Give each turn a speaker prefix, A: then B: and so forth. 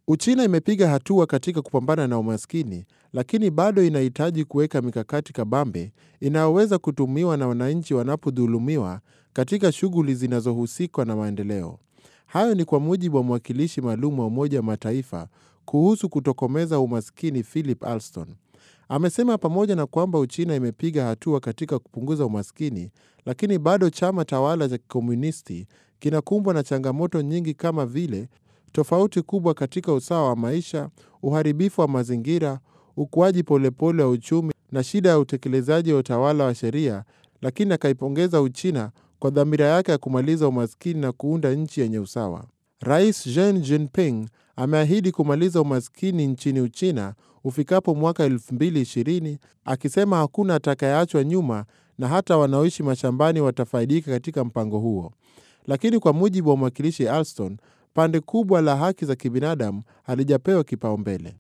A: Uchina imepiga hatua katika kupambana na umaskini, lakini bado inahitaji kuweka mikakati kabambe inayoweza kutumiwa na wananchi wanapodhulumiwa katika shughuli zinazohusika na maendeleo. Hayo ni kwa mujibu wa mwakilishi maalum wa Umoja wa Mataifa kuhusu kutokomeza umaskini Philip Alston. Amesema pamoja na kwamba Uchina imepiga hatua katika kupunguza umaskini, lakini bado chama tawala cha kikomunisti kinakumbwa na changamoto nyingi kama vile tofauti kubwa katika usawa wa maisha, uharibifu wa mazingira, ukuaji polepole wa uchumi na shida ya utekelezaji wa utawala wa sheria, lakini akaipongeza Uchina kwa dhamira yake ya kumaliza umaskini na kuunda nchi yenye usawa. Rais Xi Jinping ameahidi kumaliza umaskini nchini Uchina ufikapo mwaka 2020 akisema hakuna atakayeachwa nyuma na hata wanaoishi mashambani watafaidika katika mpango huo. Lakini kwa mujibu wa mwakilishi Alston, pande kubwa la haki za kibinadamu halijapewa kipaumbele.